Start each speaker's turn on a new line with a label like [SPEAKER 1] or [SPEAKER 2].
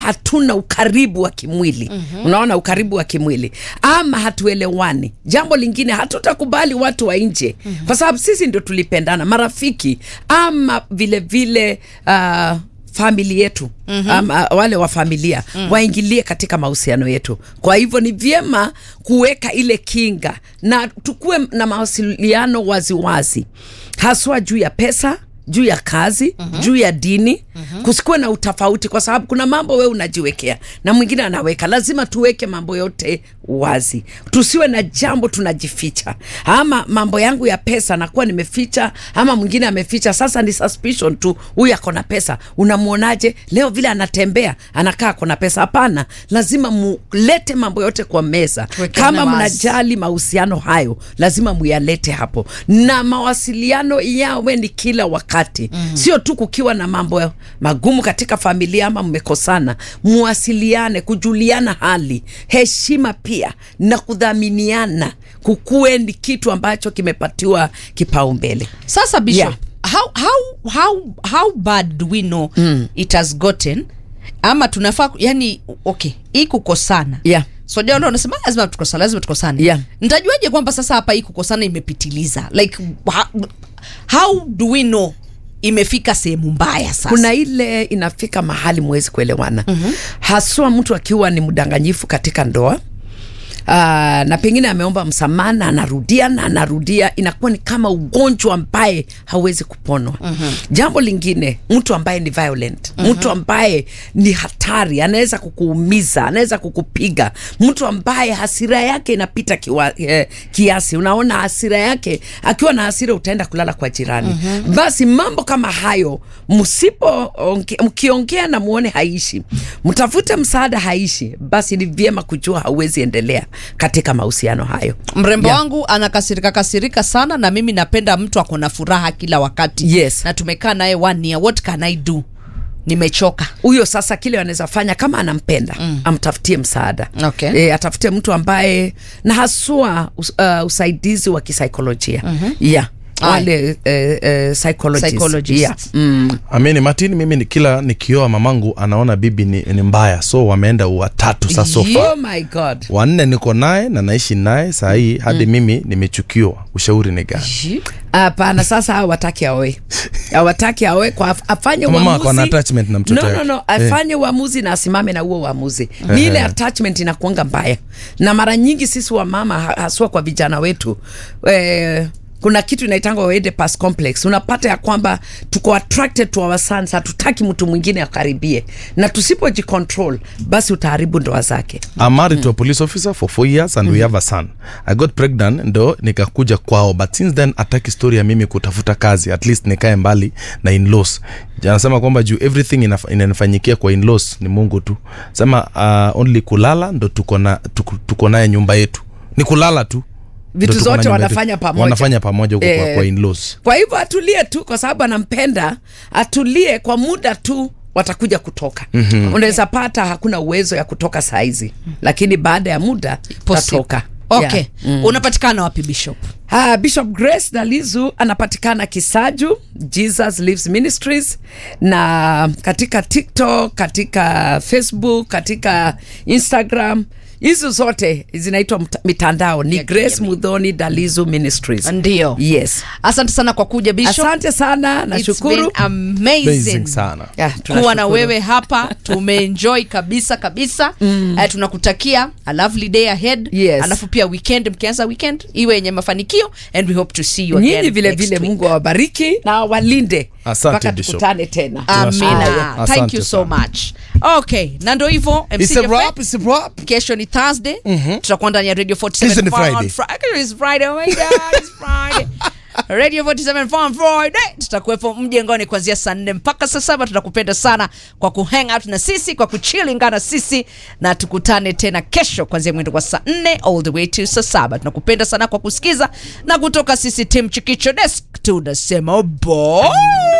[SPEAKER 1] hatuna ukaribu wa kimwili mm-hmm. unaona ukaribu wa kimwili ama hatuelewani jambo lingine hatutakubali watu wa nje mm-hmm. kwa sababu sisi ndio tulipendana marafiki ama vile vile uh, famili yetu mm-hmm. ama wale wa familia mm. waingilie katika mahusiano yetu kwa hivyo ni vyema kuweka ile kinga na tukuwe na mawasiliano waziwazi haswa juu ya pesa juu ya kazi mm-hmm. juu ya dini mm-hmm. kusikuwe na utofauti kwa sababu kuna mambo we unajiwekea na mwingine anaweka lazima tuweke mambo yote wazi tusiwe na jambo tunajificha ama mambo yangu ya pesa nakuwa nimeficha ama mwingine ameficha sasa ni suspicion tu huyu ako na pesa unamwonaje leo vile anatembea anakaa ako na pesa hapana lazima mulete mambo yote kwa meza
[SPEAKER 2] Tuwekane
[SPEAKER 1] kama
[SPEAKER 2] wazi.
[SPEAKER 1] mnajali mahusiano hayo lazima muyalete hapo na mawasiliano yawe ni kila wakati mm. sio tu kukiwa na mambo ya- magumu katika familia ama mmekosana muwasiliane kujuliana hali heshima pia na kudhaminiana kukuwe ni kitu ambacho kimepatiwa kipaumbele
[SPEAKER 2] sasa bishop
[SPEAKER 1] Yeah.
[SPEAKER 2] how, how, how, how bad do we know mm. it has gotten ama tunafaa yani okay hii kukosana
[SPEAKER 1] Yeah.
[SPEAKER 2] so ndio unasema lazima tukosane lazima tukosane
[SPEAKER 1] Yeah.
[SPEAKER 2] nitajuaje kwamba sasa hapa hii kukosana imepitiliza like how, how do we know imefika sehemu mbaya sasa
[SPEAKER 1] kuna ile inafika mahali mwezi kuelewana mm-hmm. haswa mtu akiwa ni mdanganyifu katika ndoa Uh, na pengine ameomba msamaha na anarudia na anarudia inakuwa ni kama ugonjwa ambaye hauwezi kuponwa mm-hmm. jambo lingine mtu ambaye ni violent mm-hmm. mtu ambaye ni hatari anaweza kukuumiza anaweza kukupiga mtu ambaye hasira yake inapita kiwa, eh, kiasi unaona hasira yake akiwa na hasira utaenda kulala kwa jirani mm-hmm. basi mambo kama hayo msipo onge- mkiongea na muone haishi mtafute msaada haishi basi ni vyema kujua hauwezi endelea katika mahusiano hayo
[SPEAKER 2] mrembo
[SPEAKER 1] Yeah.
[SPEAKER 2] wangu anakasirika kasirika sana na mimi napenda mtu ako na furaha kila wakati
[SPEAKER 1] Yes.
[SPEAKER 2] na tumekaa naye one year what can i do nimechoka
[SPEAKER 1] huyo sasa kile anaweza fanya kama anampenda mm. amtafutie msaada
[SPEAKER 2] Okay.
[SPEAKER 1] e, atafute mtu ambaye na haswa us, uh, usaidizi wa kisaikolojia mm-hmm. yeah wale eh, eh, psychologists.
[SPEAKER 2] Psychologists.
[SPEAKER 1] Yeah. Mm.
[SPEAKER 3] amini martin mimi ni kila nikioa mamangu anaona bibi ni, ni mbaya so wameenda watatu sasa so far
[SPEAKER 1] oh my god
[SPEAKER 3] wanne niko naye na naishi naye saa hii hadi mimi nimechukiwa ushauri ni gani
[SPEAKER 1] hapana sasa hawa wataki aoe awataki aoe kwa afanye
[SPEAKER 3] Mama ako na
[SPEAKER 1] uamuzi
[SPEAKER 3] attachment na mtoto
[SPEAKER 1] no, no,
[SPEAKER 3] yake.
[SPEAKER 1] no. afanye uamuzi na asimame na huo uamuzi ni ile attachment inakuanga mbaya na mara nyingi sisi wa mama ha- haswa kwa vijana wetu eh, kuna kitu inaitangwa Oedipus complex unapata ya kwamba tuko attracted to our sons hatutaki mtu mwingine akaribie na tusipojicontrol basi utaharibu ndoa zake
[SPEAKER 3] I'm married to a police officer for four years and we have a son. I got pregnant ndo nikakuja kwao but since then ataki story ya mimi kutafuta kazi at least nikae mbali na in-laws. Anasema kwamba juu everything inaf- inanifanyikia kwa in-laws ni Mungu tu. Sema uh, only kulala ndo tuko na tuko, tuko naye nyumba yetu. Ni kulala tu.
[SPEAKER 1] Vitu
[SPEAKER 3] Ndo tuko na
[SPEAKER 1] zote
[SPEAKER 3] nyumba yetu.
[SPEAKER 1] wanafanya pamoja.
[SPEAKER 3] Wanafanya pamoja huko kwa,
[SPEAKER 1] Eh.
[SPEAKER 3] kwa in-laws.
[SPEAKER 1] kwa hivyo atulie tu kwa sababu anampenda atulie kwa muda tu watakuja kutoka mm-hmm. unaweza pata hakuna uwezo ya kutoka saizi lakini baada ya muda tatoka
[SPEAKER 2] okay mm. unapatikana wapi bishop
[SPEAKER 1] Ah, Bishop Grace Dalizu anapatikana Kisaju, Jesus Lives Ministries, na katika TikTok, katika Facebook, katika Instagram hizo zote zinaitwa mta- mitandao ni
[SPEAKER 2] Ya
[SPEAKER 1] Grace
[SPEAKER 2] kijamii.
[SPEAKER 1] Mudhoni Dalizu Ministries.
[SPEAKER 2] ndio
[SPEAKER 1] Yes.
[SPEAKER 2] asante sana kwa kuja bishop
[SPEAKER 1] Asante sana,
[SPEAKER 2] It's been
[SPEAKER 1] nashukuru.
[SPEAKER 2] amazing
[SPEAKER 3] Amazing sana.
[SPEAKER 1] Yeah,
[SPEAKER 2] kuwa na
[SPEAKER 1] tunashukuru.
[SPEAKER 2] wewe hapa tumeenjoy kabisa kabisa mm. uh, tunakutakia a lovely day ahead
[SPEAKER 1] Yes.
[SPEAKER 2] alafu pia weekend mkianza weekend iwe yenye mafanikio and we hope to see you again
[SPEAKER 1] Nyinyi vile
[SPEAKER 2] next
[SPEAKER 1] vile
[SPEAKER 2] week.
[SPEAKER 1] Mungu awabariki na awalinde
[SPEAKER 3] Asante,
[SPEAKER 1] mpaka
[SPEAKER 3] Bishop.
[SPEAKER 1] tukutane tena.
[SPEAKER 2] amina
[SPEAKER 3] Tunashukuru.
[SPEAKER 2] thank
[SPEAKER 3] Asante
[SPEAKER 2] you so
[SPEAKER 3] sana.
[SPEAKER 2] much okay na ndo hivyo MC
[SPEAKER 3] It's a
[SPEAKER 2] Jaffe.
[SPEAKER 3] wrap, it's a wrap.
[SPEAKER 2] kesho ni thursday tutakuwa ndani ya radio 47
[SPEAKER 3] Kesho ni
[SPEAKER 2] Fun
[SPEAKER 3] Friday.
[SPEAKER 2] Fri- It's Friday, oh my God, it's Friday. radio 47 Fun Friday tutakuwepo mjengoni kuanzia saa nne mpaka saa saba tutakupenda sana kwa kuhang out na sisi kwa kuchilingana na sisi na tukutane tena kesho kuanzia mwendo wa saa nne all the way to saa saba tunakupenda sana kwa kusikiza na kutoka sisi tim chikicho desk tunasema bye